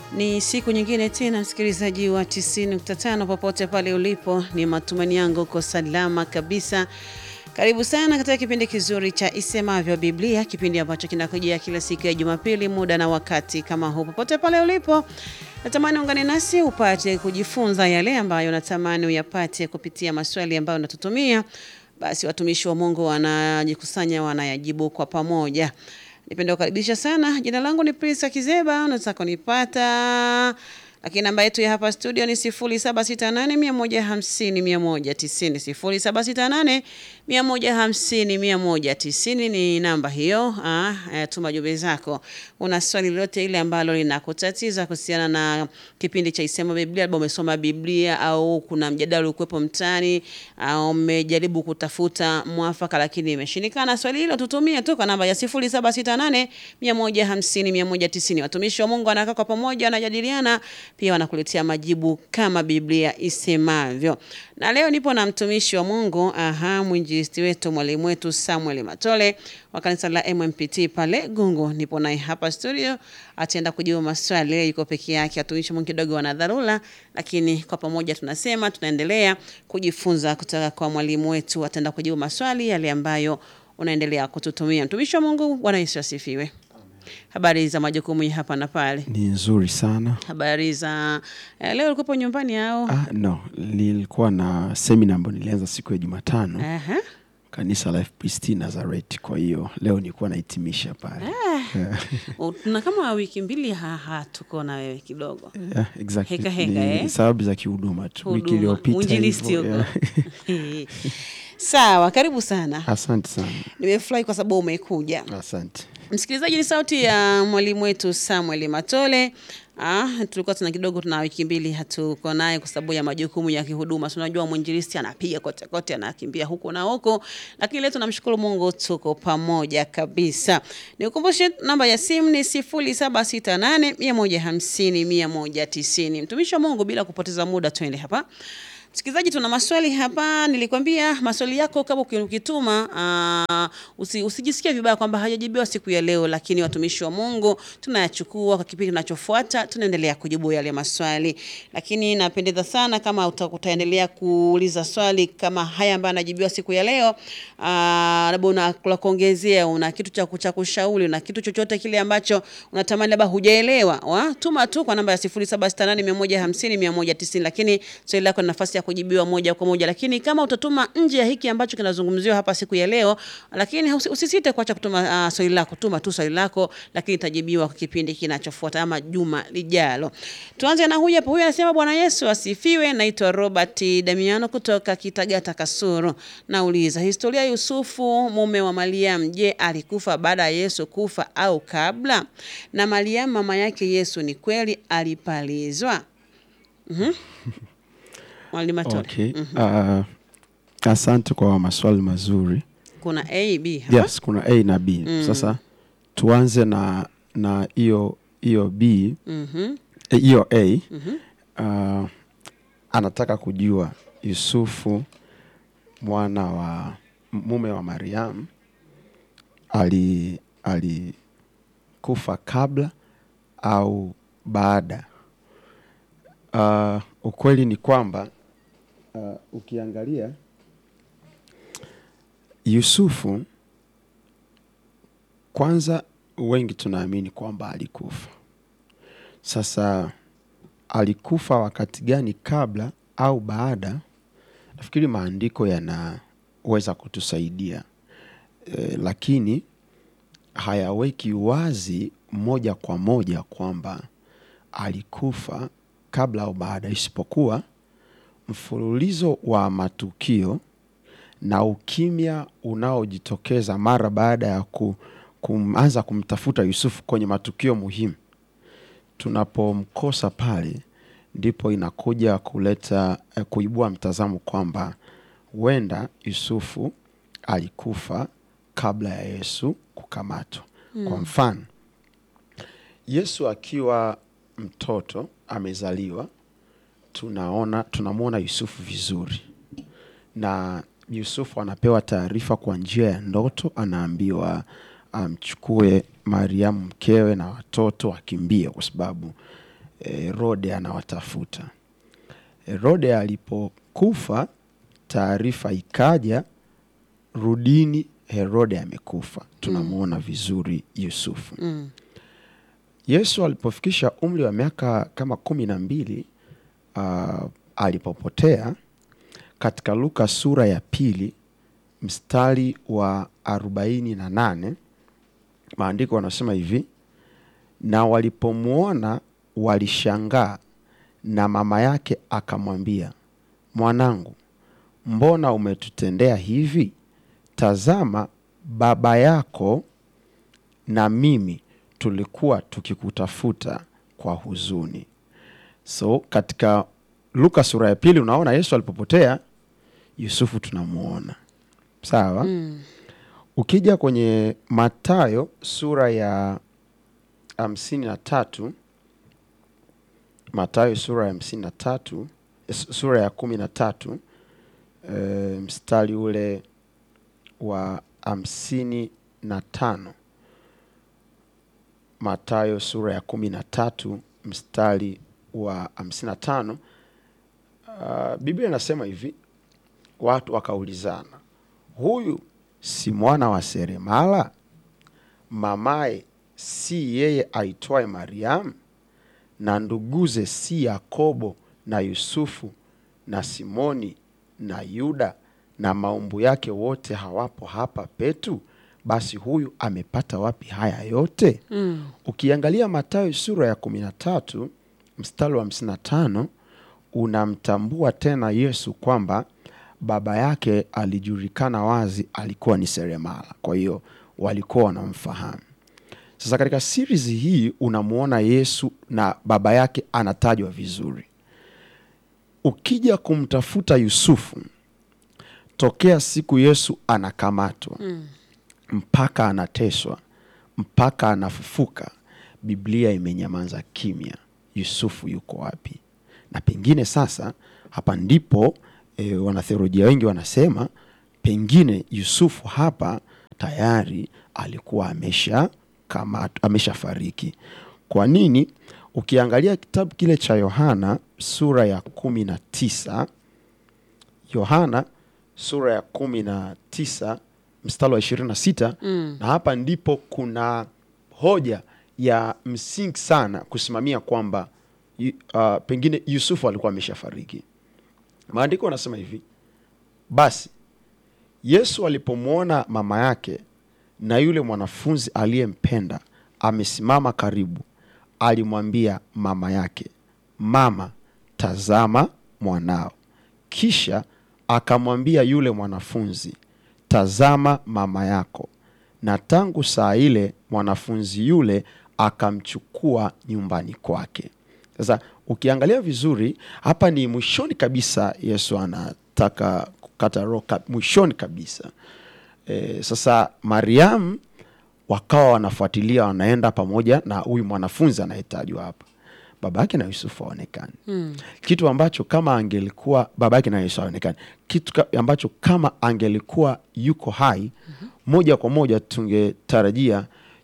Ni siku nyingine tena, msikilizaji wa 90.5 popote pale ulipo, ni matumaini yangu uko salama kabisa. Karibu sana katika kipindi kizuri cha Isemavyo Biblia, kipindi ambacho kinakujia kila siku ya Jumapili muda na wakati kama huu. Popote pale ulipo, natamani ungane nasi upate kujifunza yale ambayo natamani uyapate kupitia maswali ambayo unatutumia. Basi watumishi wa Mungu wanajikusanya, wanayajibu kwa pamoja. Nipende kukaribisha sana. Jina langu ni Prisa Kizeba, unaweza kunipata lakini namba yetu ya hapa studio ni 0768150190 0768150190 ni namba hiyo. Ah, eh, tuma jumbe zako. Una swali lolote ile ambalo linakutatiza kuhusiana na kipindi cha Isema Biblia, labda umesoma Biblia au kuna mjadala ukuwepo mtaani au umejaribu kutafuta mwafaka lakini imeshindikana, swali hilo tutumie tu kwa namba ya 0768150190. Watumishi wa Mungu wanakaa kwa pamoja, wanajadiliana pia wanakuletea majibu kama Biblia isemavyo. Na leo nipo na mtumishi wa Mungu, aha, mwinjilisti wetu, mwalimu wetu Samuel Matole wa kanisa la MMPT pale Gungu. Nipo naye hapa studio, ataenda kujibu maswali. Leo yuko peke yake, watumishi wa Mungu kidogo wana dharura, lakini kwa pamoja tunasema tunaendelea kujifunza kutoka kwa mwalimu wetu. Ataenda kujibu maswali yale ambayo unaendelea kututumia. Mtumishi wa Mungu, Bwana Yesu asifiwe. Habari za majukumu ya hapa na pale? Ni nzuri sana. Habari za eh, leo ulikuwa nyumbani au? Ah, no, nilikuwa na semina ambayo nilianza siku ya Jumatano Aha. kanisa la FPCT Nazareth. Kwa hiyo leo nilikuwa nahitimisha pale. U- Tuna kama wiki mbili haha tuko na wewe kidogo. Yeah, exactly. Heka heka, Ni eh? sababu za kihuduma tu. Wiki Huduma, iliyopita uinjilisti hivyo, huko. yeah. Sawa, karibu sana. Asante sana. Nimefurahi kwa sababu umekuja. Asante. Msikilizaji, ni sauti ya mwalimu wetu Samuel Matole. Ah, tulikuwa tuna kidogo tuna wiki mbili hatuko naye kwa sababu ya majukumu ya kihuduma. Si Unajua mwinjilisti anapiga kote kote, anakimbia huku na huko, lakini leo tunamshukuru Mungu tuko pamoja kabisa. Nikukumbushe namba ya simu ni 0768 150 190. Mtumishi wa Mungu, bila kupoteza muda, twende hapa. Msikilizaji, tuna maswali hapa. Nilikwambia maswali yako kama uki- ukituma, aa, usi, usijisikie vibaya kwamba hajajibiwa siku ya leo, lakini watumishi wa Mungu tunayachukua kwa kipindi kinachofuata, tunaendelea kujibu yale maswali. Lakini napendeza sana kama uta, utaendelea kuuliza swali kama haya ambayo anajibiwa siku ya leo, aa, labda una la kuongezea, una kitu cha cha kushauri, una kitu chochote kile ambacho unatamani labda hujaelewa, wa tuma tu kwa namba ya 0768150190 lakini swali lako na nafasi ya kujibiwa moja kwa moja. Lakini kama utatuma nje ya hiki ambacho kinazungumziwa hapa siku ya leo, lakini usi- usisite kuacha kutuma uh, swali lako, tuma tu swali lako, lakini itajibiwa kwa kipindi kinachofuata ama juma lijalo. Tuanze na huyu hapa. Huyu anasema Bwana Yesu asifiwe. Naitwa Robert Damiano kutoka Kitagata Kasuru. Nauliza, historia ya Yusufu mume wa Mariam, je, alikufa baada ya Yesu kufa au kabla? Na Mariam mama yake Yesu ni kweli alipalizwa? Mhm. Mwalimu Matole. Okay. Ah, asante kwa maswali mazuri. Kuna A, B hapa. Yes, kuna A na B. Sasa tuanze na na hiyo hiyo B Mhm. eh, hiyo A. Ah, anataka kujua Yusufu mwana wa mume wa Mariam ali alikufa kabla au baada. Ah, ukweli ni kwamba ah, ukiangalia Yusufu kwanza, wengi tunaamini kwamba alikufa. Sasa alikufa wakati gani, kabla au baada? Nafikiri maandiko yanaweza kutusaidia e, lakini hayaweki wazi moja kwa moja kwamba alikufa kabla au baada, isipokuwa mfululizo wa matukio na ukimya unaojitokeza mara baada ya ku, kuanza kumtafuta Yusufu kwenye matukio muhimu. Tunapomkosa pale, ndipo inakuja kuleta eh, kuibua mtazamo kwamba huenda Yusufu alikufa kabla ya Yesu kukamatwa. Kwa mfano, Yesu akiwa mtoto amezaliwa, tunaona tunamwona Yusufu vizuri na Yusufu anapewa taarifa kwa njia ya ndoto, anaambiwa amchukue Mariamu mkewe na watoto akimbie, kwa sababu Herode anawatafuta. Herode alipokufa, taarifa ikaja, rudini, Herode amekufa. Tunamwona vizuri Yusufu. Mm. Yesu alipofikisha umri wa miaka kama kumi na mbili uh, alipopotea katika Luka sura ya pili mstari wa arobaini na nane maandiko wanasema hivi: na walipomwona walishangaa, na mama yake akamwambia, mwanangu, mbona umetutendea hivi? Tazama, baba yako na mimi tulikuwa tukikutafuta kwa huzuni. So katika Luka sura ya pili unaona Yesu alipopotea, Yusufu tunamwona sawa. Mm. Ukija kwenye Mathayo sura ya hamsini na tatu Mathayo sura ya hamsini na tatu s- sura ya kumi na tatu e, mstari ule wa hamsini na tano Mathayo sura ya kumi na tatu mstari wa hamsini na tano uh, Biblia inasema hivi, watu wakaulizana, huyu si mwana wa seremala? Mamaye si yeye aitwaye Mariamu? Na nduguze si Yakobo na Yusufu na Simoni na Yuda na maumbu yake wote hawapo hapa petu? Basi huyu amepata wapi haya yote? Mm. Ukiangalia Mathayo sura ya kumi na tatu mstari wa hamsini na tano unamtambua tena Yesu kwamba baba yake alijulikana wazi, alikuwa ni seremala. Kwa hiyo walikuwa wanamfahamu. Sasa katika series hii unamwona Yesu na baba yake anatajwa vizuri. Ukija kumtafuta Yusufu tokea siku Yesu anakamatwa Mm. mpaka anateswa mpaka anafufuka, Biblia imenyamaza kimya. Yusufu yuko wapi? Na pengine sasa hapa ndipo e, wanatheolojia wengi wanasema pengine Yusufu hapa tayari alikuwa amesha kama ameshafariki. Kwa nini? Ukiangalia kitabu kile cha Yohana sura ya kumi na tisa Yohana sura ya kumi na tisa mstari wa ishirini na sita Mm. na hapa ndipo kuna hoja ya msingi sana kusimamia kwamba yu- uh, pengine Yusufu alikuwa ameshafariki. Maandiko yanasema hivi: basi Yesu alipomwona mama yake na yule mwanafunzi aliyempenda amesimama karibu, alimwambia mama yake, Mama, tazama mwanao. Kisha akamwambia yule mwanafunzi, tazama mama yako. Na tangu saa ile mwanafunzi yule akamchukua nyumbani kwake. Sasa ukiangalia vizuri hapa ni mwishoni kabisa, Yesu anataka kukata roho ka- mwishoni kabisa. E, sasa Mariamu wakawa wanafuatilia, wanaenda pamoja na huyu mwanafunzi anayetajwa hapa, baba yake na Yusufu haonekani Mm. kitu ambacho kama angelikuwa baba yake na Yesu haonekani, kitu ka- ambacho kama angelikuwa yuko hai moja kwa moja tungetarajia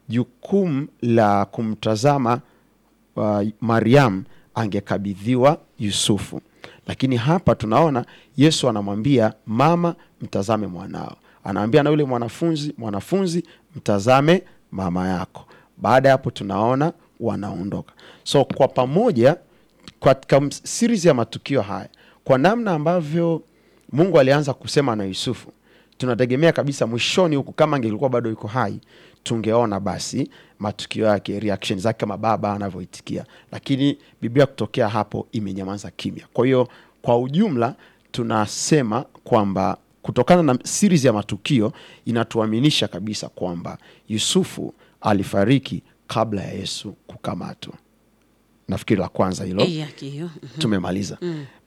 jukumu la kumtazama uh, Mariam angekabidhiwa Yusufu, lakini hapa tunaona Yesu anamwambia mama, mtazame mwanao, anaambia na yule mwanafunzi, mwanafunzi, mtazame mama yako. Baada ya hapo tunaona wanaondoka. So kwa pamoja katika ms- series ya matukio haya, kwa namna ambavyo Mungu alianza kusema na Yusufu, tunategemea kabisa mwishoni huku, kama angelikuwa bado yuko hai, tungeona basi matukio yake, reaction zake kama baba anavyoitikia, lakini Biblia kutokea hapo imenyamaza kimya. Kwa hiyo kwa ujumla tunasema kwamba kutokana na series ya matukio inatuaminisha kabisa kwamba Yusufu alifariki kabla ya Yesu kukamatwa. Nafikiri la kwanza hilo Eh, yake hiyo. Mhm. tumemaliza.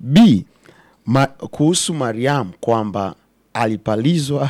B ma, kuhusu Mariamu kwamba alipalizwa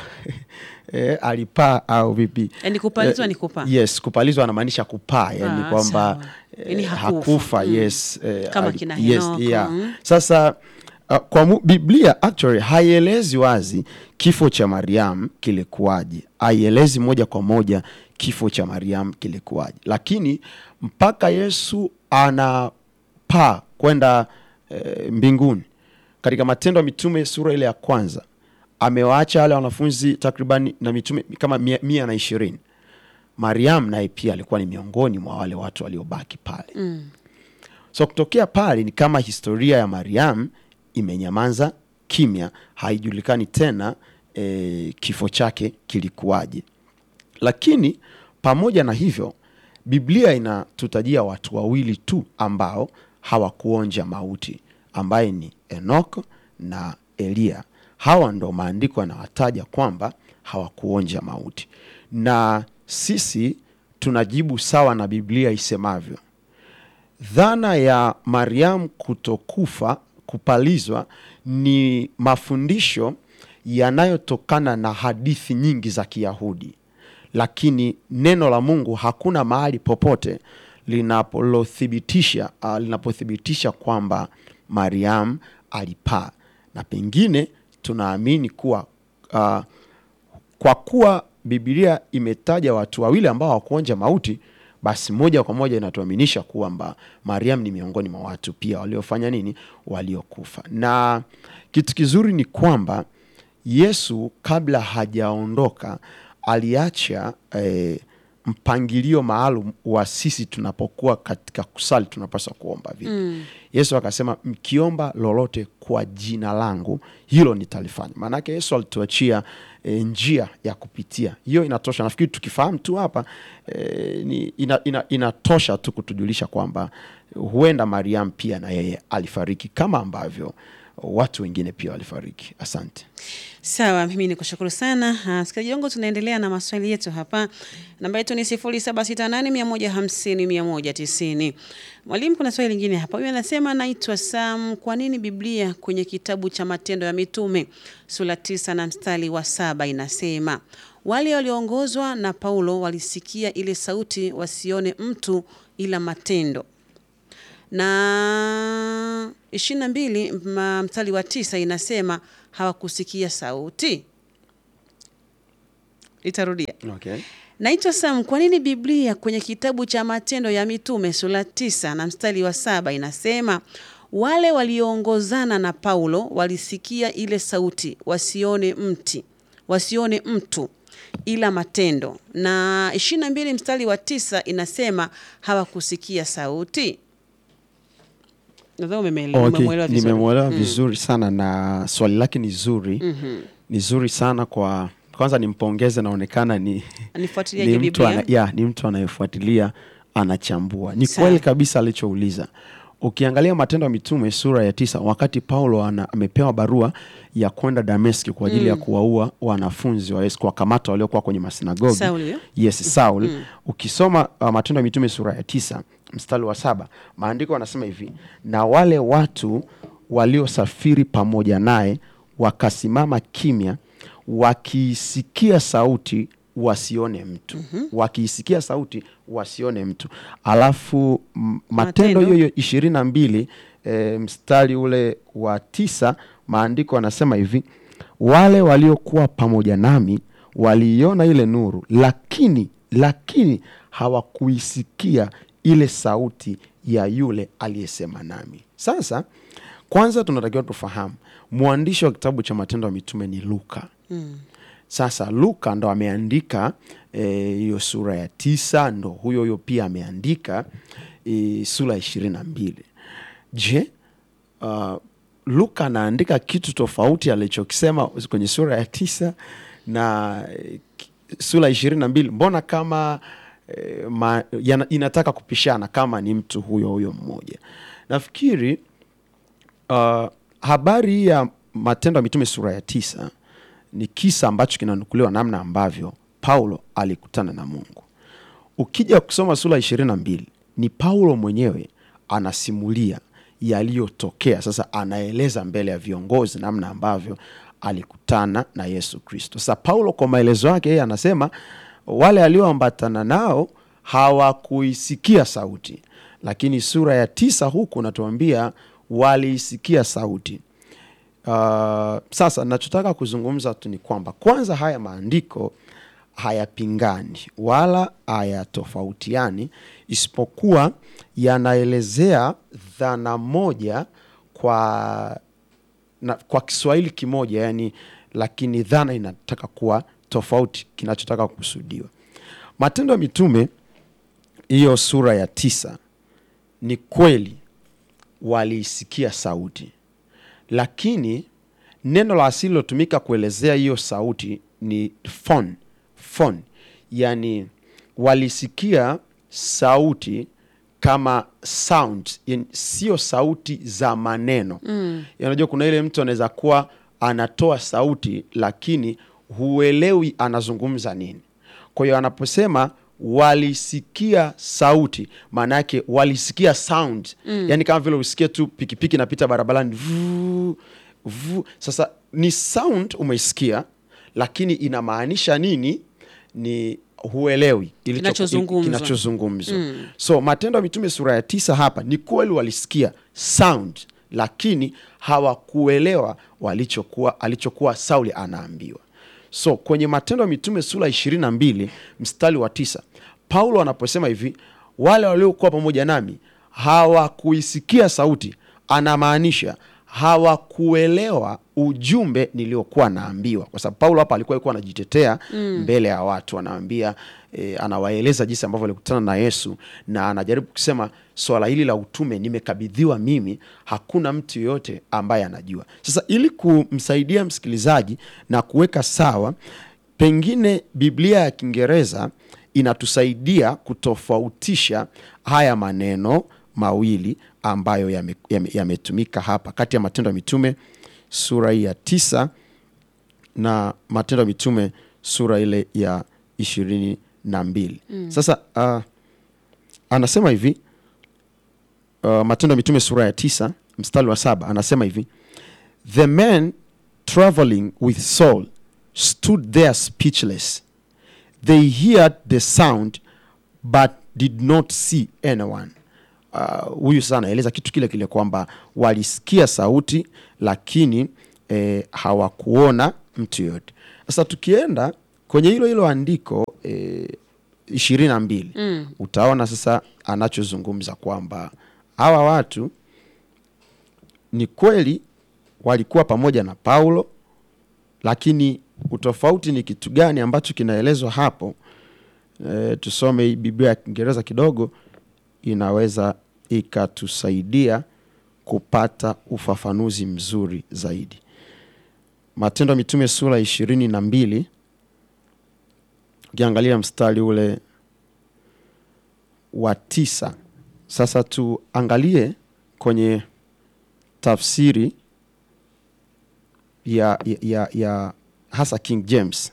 eh, alipaa au vipi? Yaani kupalizwa Eh, ni kupaa. Yes, kupalizwa anamaanisha kupaa, yani Ah, kwamba sawa. eh, Yaani hakufa. hakufa. Mm. Yes, eh, Kama ali- kina yes, Henoko, yeah. mm. Sasa uh, kwa mu, Biblia actually haielezi wazi kifo cha Mariam kilikuwaje, haielezi moja kwa moja kifo cha Mariam kilikuwaje, lakini mpaka Yesu kupaa kwenda e, mbinguni katika Matendo ya Mitume sura ile ya kwanza amewaacha wale wanafunzi takribani na mitume kama mia, mia na ishirini. Mariam naye pia alikuwa ni miongoni mwa wale watu waliobaki pale Mm. so kutokea pale ni kama historia ya Mariam imenyamaza kimya, haijulikani tena e, kifo chake kilikuwaje. Lakini pamoja na hivyo, Biblia inatutajia watu wawili tu ambao hawakuonja mauti, ambaye ni Enoko na Eliya. Hawa ndo maandiko yanawataja kwamba hawakuonja mauti, na sisi tunajibu sawa na Biblia isemavyo. Dhana ya Mariam kutokufa kupalizwa ni mafundisho yanayotokana na hadithi nyingi za Kiyahudi, lakini neno la Mungu hakuna mahali popote linapothibitisha uh, linapothibitisha kwamba Mariam alipaa, na pengine tunaamini kuwa uh, kwa kuwa Biblia imetaja watu wawili ambao hawakuonja mauti, basi moja kwa moja inatuaminisha kwamba Mariam ni miongoni mwa watu pia waliofanya nini, waliokufa. Na kitu kizuri ni kwamba Yesu kabla hajaondoka aliacha eh, mpangilio maalum wa sisi tunapokuwa katika kusali tunapaswa kuomba vipi. Mm. Yesu akasema mkiomba lolote kwa jina langu hilo nitalifanya. Maanake Yesu alituachia e, njia ya kupitia, hiyo inatosha. Nafikiri tukifahamu tu hapa e, ni, ina, ina, inatosha tu kutujulisha kwamba huenda Mariam pia na yeye alifariki kama ambavyo watu wengine pia walifariki. Asante. Sawa, mimi ni kushukuru sana Ah, msikilizaji wangu, tunaendelea na maswali yetu hapa. Namba yetu ni sifuri saba sita nane mia moja hamsini mia moja tisini. Mwalimu, kuna swali lingine hapa. Huyu anasema naitwa Sam, kwa nini Biblia kwenye kitabu cha Matendo ya Mitume sura tisa na mstari wa saba inasema wale walioongozwa na Paulo walisikia ile sauti, wasione mtu ila matendo na ishirini na mbili ma- mstari wa tisa inasema hawakusikia sauti. Itarudia. Okay. Naitwa Sam, kwa nini Biblia kwenye kitabu cha Matendo ya Mitume sura tisa na mstari wa saba inasema wale walioongozana na Paulo walisikia ile sauti, wasione mti, wasione mtu ila matendo, na ishirini na mbili mstari wa tisa inasema hawakusikia sauti. Nadhani umemele- Okay, umemwelewa vizuri. nimemwelewa vizuri sana na swali lake ni zuri Mhm. ni zuri sana kwa kwanza nimpongeze, naonekana ni Anifuatiliaje ni mtu, ana, Biblia? ya, ni mtu anayefuatilia anachambua. Ni Sawa. kweli kabisa alichouliza. Ukiangalia Matendo ya Mitume sura ya tisa, wakati Paulo ana, amepewa barua ya kwenda Dameski kwa ajili ya kuwaua wanafunzi wa Yesu, kuwakamata waliokuwa kwenye masinagogi Sauli huyo? yes Saul. Ukisoma uh, Matendo ya Mitume sura ya tisa mstari wa saba maandiko yanasema hivi, na wale watu waliosafiri pamoja naye wakasimama kimya, wakiisikia sauti wasione mtu wakiisikia sauti wasione mtu. Alafu m- Matendo Matendo. hiyo hiyo ishirini na mbili e, mstari ule wa tisa maandiko yanasema hivi wale waliokuwa pamoja nami waliiona ile nuru, lakini lakini hawakuisikia ile sauti ya yule aliyesema nami. Sasa kwanza tunatakiwa tufahamu mwandishi wa kitabu cha Matendo ya Mitume ni Luka. Mm. Sasa Luka ndo ameandika eh, hiyo sura ya tisa, ndo huyo huyo pia ameandika eh, sura ya ishirini na mbili. Je, uh, Luka anaandika kitu tofauti alichokisema kwenye sura ya tisa na eh, ki- sura ya ishirini na mbili? Mbona kama eh, ma, yana, inataka kupishana kama ni mtu huyo huyo mmoja? Nafikiri uh, habari hii ya Matendo ya Mitume sura ya tisa ni kisa ambacho kinanukuliwa namna ambavyo Paulo alikutana na Mungu. Ukija kusoma sura ishirini na mbili ni Paulo mwenyewe anasimulia yaliyotokea. Sasa anaeleza mbele ya viongozi namna ambavyo alikutana na Yesu Kristo. Sasa Paulo kwa maelezo yake yeye anasema wale alioambatana nao hawakuisikia sauti, lakini sura ya tisa huku natuambia waliisikia sauti. Uh, sasa nachotaka kuzungumza tu ni kwamba kwanza haya maandiko hayapingani wala hayatofautiani isipokuwa yanaelezea dhana moja kwa na, kwa Kiswahili kimoja yani, lakini dhana inataka kuwa tofauti kinachotaka kukusudiwa. Matendo ya Mitume hiyo sura ya tisa, ni kweli waliisikia sauti, lakini neno la asili lilotumika kuelezea hiyo sauti ni phone, phone. Yani walisikia sauti kama sound, yani sio sauti za maneno mm. Unajua kuna ile mtu anaweza kuwa anatoa sauti lakini huelewi anazungumza nini. Kwa hiyo anaposema walisikia sauti, maana yake walisikia sound mm. Yani kama vile usikie tu pikipiki inapita barabarani vuu, vuu. Sasa ni sound umeisikia, lakini inamaanisha nini ni huelewi ilicho- Kinachozungumzwa. kinachozungumzwa. So Matendo ya Mitume sura ya tisa hapa ni kweli walisikia sound, lakini hawakuelewa walichokuwa alichokuwa Sauli anaambiwa. So kwenye Matendo ya Mitume sura ishirini na mbili mstari wa tisa Paulo anaposema hivi, wale waliokuwa pamoja nami hawakuisikia sauti, anamaanisha hawakuelewa ujumbe niliokuwa naambiwa, kwa sababu Paulo hapa alikuwa alikuwa anajitetea mbele ya watu, anaambia e, anawaeleza jinsi ambavyo alikutana na Yesu na anajaribu kusema swala hili la utume nimekabidhiwa mimi, hakuna mtu yoyote ambaye anajua. Sasa ili kumsaidia msikilizaji na kuweka sawa, pengine Biblia ya Kiingereza inatusaidia kutofautisha haya maneno mawili ambayo yametumika yame, yametumika hapa kati ya Matendo ya Mitume sura hii ya tisa na Matendo ya Mitume sura ile ya ishirini na mbili. Sasa uh, anasema hivi uh, Matendo ya Mitume sura ya tisa mstari wa saba anasema hivi the men traveling with Saul stood there speechless they heard the sound but did not see anyone Uh, huyu sasa anaeleza kitu kile kile kwamba walisikia sauti lakini eh, hawakuona mtu yoyote. Sasa tukienda kwenye hilo hilo andiko eh, ishirini na mbili Mm. utaona sasa anachozungumza kwamba hawa watu ni kweli walikuwa pamoja na Paulo, lakini utofauti ni kitu gani ambacho kinaelezwa hapo? E, tusome hii Biblia ya Kiingereza kidogo, inaweza ikatusaidia kupata ufafanuzi mzuri zaidi. Matendo ya Mitume sura ishirini na mbili ukiangalia mstari ule wa tisa. Sasa tuangalie kwenye tafsiri ya, ya, ya, ya hasa King James.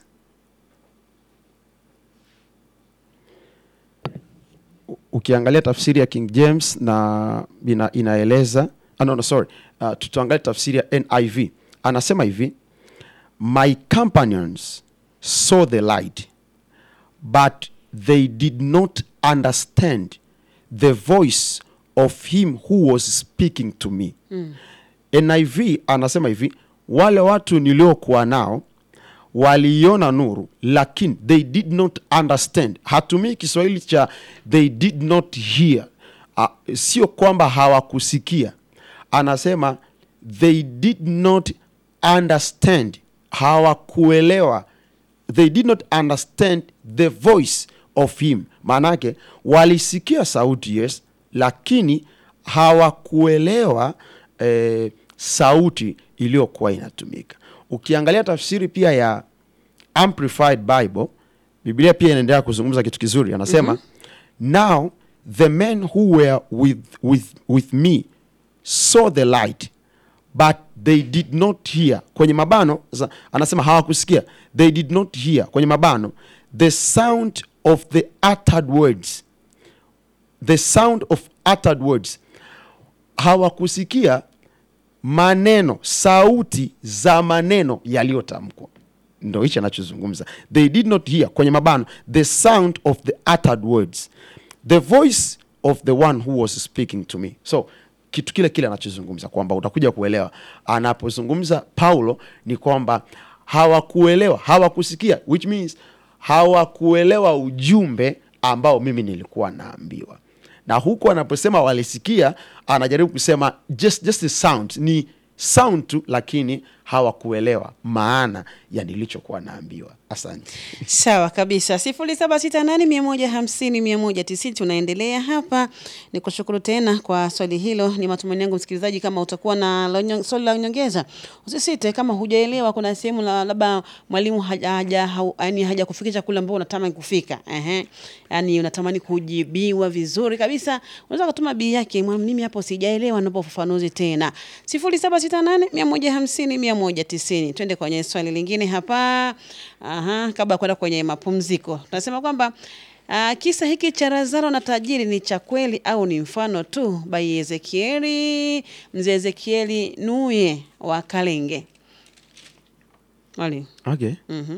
U- Ukiangalia tafsiri ya King James na ina, inaeleza ah, no, no, sorry. Uh, tutaangalia tafsiri ya NIV anasema hivi my companions saw the light but they did not understand the voice of him who was speaking to me NIV anasema hivi wale watu niliokuwa nao waliiona nuru lakini they did not understand hatumii kiswahili cha they did not hear uh, sio kwamba hawakusikia anasema they did not understand hawakuelewa they did not understand the voice of him maanake walisikia sauti yes lakini hawakuelewa eh, sauti iliyokuwa inatumika ukiangalia tafsiri pia ya amplified bible biblia pia inaendelea kuzungumza kitu kizuri anasema now the men who were with, with, with me saw the light but they did not hear kwenye mabano za- anasema hawakusikia they did not hear kwenye mabano the sound of the uttered words the sound of uttered words hawakusikia maneno sauti za maneno yaliyotamkwa ndo hichi anachozungumza they did not hear kwenye mabano the sound of the uttered words the voice of the one who was speaking to me so kitu kile kile anachozungumza kwamba utakuja kuelewa anapozungumza paulo ni kwamba hawakuelewa hawakusikia which means hawakuelewa ujumbe ambao mimi nilikuwa naambiwa na huku anaposema walisikia anajaribu kusema just, just a sound ni sound tu lakini hawakuelewa maana ya nilichokuwa naambiwa asante Sawa kabisa, sifuri saba sita nane mia moja hamsini mia moja tisini. Tunaendelea hapa. Ni kushukuru tena kwa swali hilo. Ni matumaini yangu msikilizaji, kama utakuwa na la unyo- swali la nyongeza, usisite. Kama hujaelewa, kuna sehemu la- labda mwalimu haja haja hau- yaani haja kufikisha kule ambao unatamani kufika, ehe, yani unatamani kujibiwa vizuri kabisa, unaweza kutuma bii yake, "Mwa- mimi hapo sijaelewa, naomba ufafanuzi tena. sifuri saba sita nane mia moja hamsini mia moja tisini. Twende kwenye swali lingine hapa. Aha, kabla ya kwenda kwenye mapumziko, tunasema kwamba ah, kisa hiki cha Lazaro na tajiri ni cha kweli au ni mfano tu? Bai Ezekieli, mzee Ezekieli Nuye wa Kalenge. Mwalimu. okay. Mhm.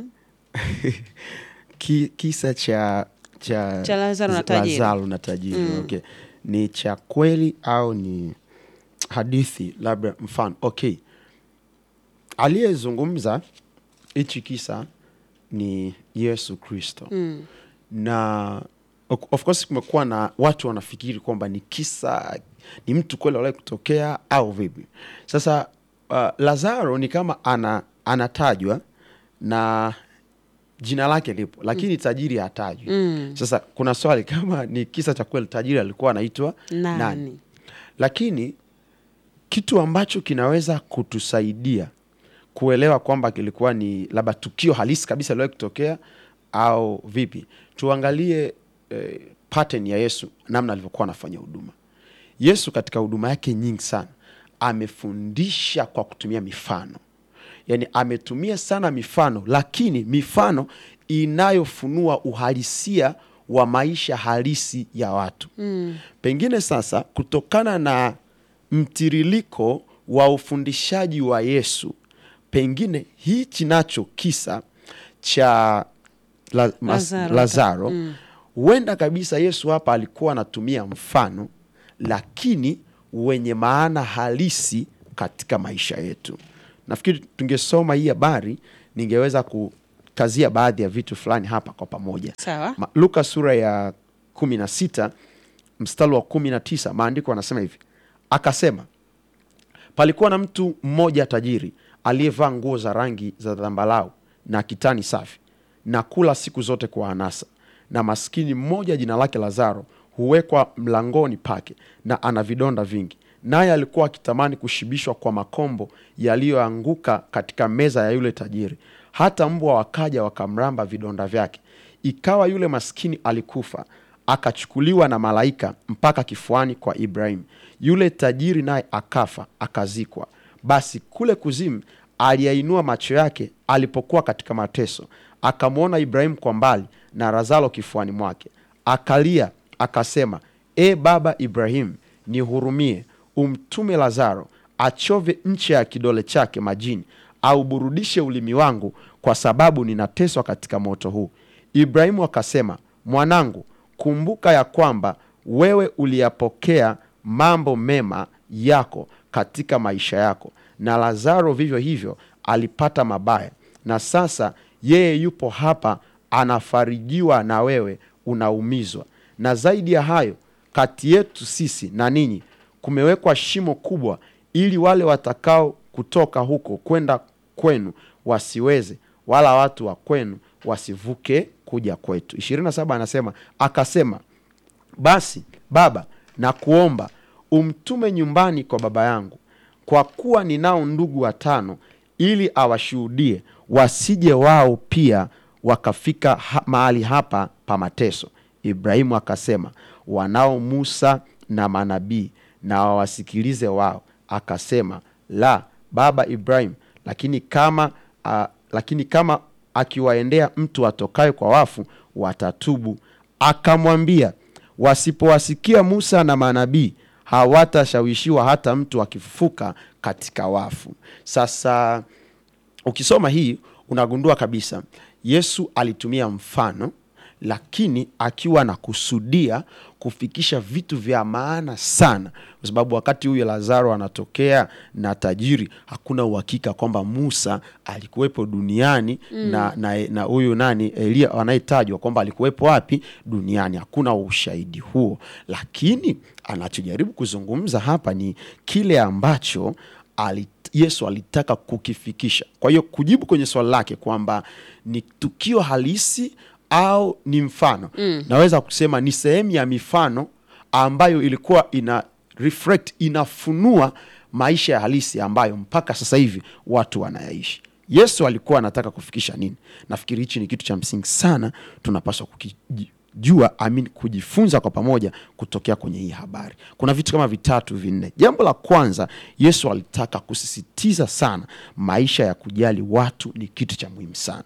Ki, kisa cha cha, Cha Lazaro na za- tajiri. Lazaro na tajiri okay. ni cha kweli au ni hadithi labda mfano okay aliyezungumza hichi kisa ni yesu kristo Mm. na of of course kumekuwa na watu wanafikiri kwamba ni kisa ni mtu kweli aliwahi kutokea au vipi sasa uh, lazaro ni kama ana, anatajwa na jina lake lipo lakini tajiri hatajwi Mm. sasa kuna swali kama ni kisa cha kweli tajiri alikuwa anaitwa Nani? nani lakini kitu ambacho kinaweza kutusaidia kuelewa kwamba kilikuwa ni labda tukio halisi kabisa liwahi kutokea au vipi tuangalie eh, pattern ya yesu namna alivyokuwa anafanya huduma yesu katika huduma yake nyingi sana amefundisha kwa kutumia mifano yaani ametumia sana mifano lakini mifano inayofunua uhalisia wa maisha halisi ya watu mm. pengine sasa kutokana na mtiririko wa ufundishaji wa yesu pengine hichi nacho kisa cha la, mas, Lazaro. lazaro huenda kabisa yesu hapa alikuwa anatumia mfano lakini wenye maana halisi katika maisha yetu nafikiri tungesoma hii habari ningeweza kukazia baadhi ya vitu fulani hapa kwa pamoja Sawa. Ma, luka sura ya kumi na sita mstari wa kumi na tisa maandiko anasema hivi akasema palikuwa na mtu mmoja tajiri aliyevaa nguo za rangi za dhambalau na kitani safi na kula siku zote kwa anasa na maskini mmoja jina lake lazaro huwekwa mlangoni pake na ana vidonda vingi naye alikuwa akitamani kushibishwa kwa makombo yaliyoanguka katika meza ya yule tajiri hata mbwa wakaja wakamramba vidonda vyake ikawa yule maskini alikufa akachukuliwa na malaika mpaka kifuani kwa ibrahimu yule tajiri naye akafa akazikwa basi kule kuzimu aliyainua macho yake alipokuwa katika mateso akamwona ibrahimu kwa mbali na razalo kifuani mwake akalia akasema e baba ibrahimu nihurumie umtume lazaro achove ncha ya kidole chake majini auburudishe ulimi wangu kwa sababu ninateswa katika moto huu ibrahimu akasema mwanangu kumbuka ya kwamba wewe uliyapokea mambo mema yako katika maisha yako na lazaro vivyo hivyo alipata mabaya na sasa yeye yupo hapa anafarijiwa na wewe unaumizwa na zaidi ya hayo kati yetu sisi na ninyi kumewekwa shimo kubwa ili wale watakao kutoka huko kwenda kwenu wasiweze wala watu wa kwenu wasivuke kuja kwetu 27 anasema akasema basi baba na kuomba umtume nyumbani kwa baba yangu kwa kuwa ninao ndugu watano ili awashuhudie wasije wao pia wakafika ha mahali hapa pa mateso ibrahimu akasema wanao musa na manabii na wawasikilize wao akasema la baba ibrahim lakini kama uh, lakini kama akiwaendea mtu atokaye kwa wafu watatubu akamwambia wasipowasikia musa na manabii hawatashawishiwa hata mtu akifufuka katika wafu sasa ukisoma hii unagundua kabisa yesu alitumia mfano lakini akiwa na kusudia kufikisha vitu vya maana sana, kwa sababu wakati huyo Lazaro anatokea na tajiri, hakuna uhakika kwamba Musa alikuwepo duniani na na na huyu nani Elia anayetajwa kwamba alikuwepo wapi duniani, hakuna ushahidi huo, lakini anachojaribu kuzungumza hapa ni kile ambacho ali, Yesu alitaka kukifikisha. Kwa hiyo kujibu kwenye swali lake kwamba ni tukio halisi au ni mfano, naweza kusema ni sehemu ya mifano ambayo ilikuwa ina reflect, inafunua maisha ya halisi ambayo mpaka sasa hivi watu wanayaishi. Yesu alikuwa anataka kufikisha nini? Nafikiri hichi ni kitu cha msingi sana, tunapaswa kukijua, amin, kujifunza kwa pamoja kutokea kwenye hii habari. Kuna vitu kama vitatu vinne. Jambo la kwanza, Yesu alitaka kusisitiza sana maisha ya kujali watu ni kitu cha muhimu sana,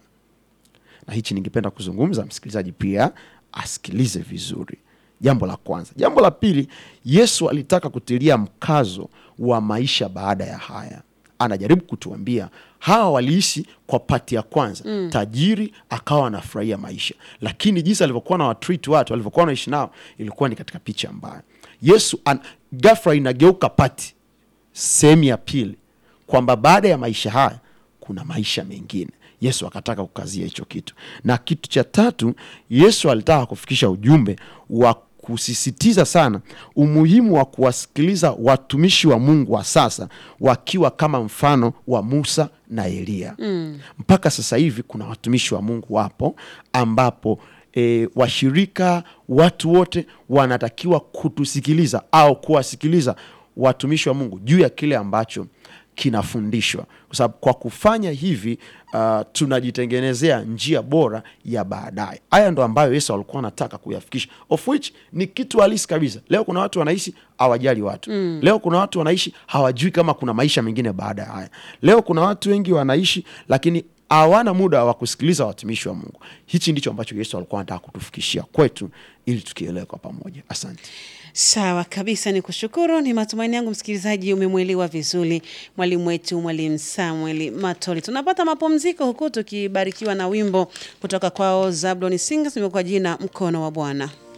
na hichi ningependa kuzungumza, msikilizaji pia asikilize vizuri. Jambo la kwanza. Jambo la pili, Yesu alitaka kutilia mkazo wa maisha baada ya haya. Anajaribu kutuambia hawa waliishi kwa pati ya kwanza mm. Tajiri akawa anafurahia maisha, lakini jinsi alivyokuwa na watreat watu alivyokuwa anaishi nao ilikuwa ni katika picha mbaya. Yesu an, ghafla inageuka pati sehemu ya pili kwamba baada ya maisha haya kuna maisha mengine. Yesu akataka kukazia hicho kitu, na kitu cha tatu, Yesu alitaka kufikisha ujumbe wa kusisitiza sana umuhimu wa kuwasikiliza watumishi wa Mungu wa sasa wakiwa kama mfano wa Musa na Eliya. Mm. Mpaka sasa hivi kuna watumishi wa Mungu wapo ambapo e, washirika, watu wote wanatakiwa kutusikiliza au kuwasikiliza watumishi wa Mungu juu ya kile ambacho kinafundishwa kwa sababu kwa kufanya hivi uh, tunajitengenezea njia bora ya baadaye. Haya ndo ambayo Yesu alikuwa anataka kuyafikisha, of which ni kitu halisi kabisa. Leo kuna watu wanaishi hawajali watu mm. Leo kuna watu wanaishi hawajui kama kuna maisha mengine baada ya haya. Leo kuna watu wengi wanaishi lakini hawana muda wa kusikiliza watumishi wa Mungu. Hichi ndicho ambacho Yesu alikuwa anataka kutufikishia kwetu ili tukielewe kwa pamoja. Asante. Sawa kabisa, ni kushukuru. Ni matumaini yangu msikilizaji umemwelewa vizuri mwalimu wetu Mwalimu Samuel Matoli. Tunapata mapumziko huku tukibarikiwa na wimbo kutoka kwao Zablon Singers, kwa jina mkono wa Bwana.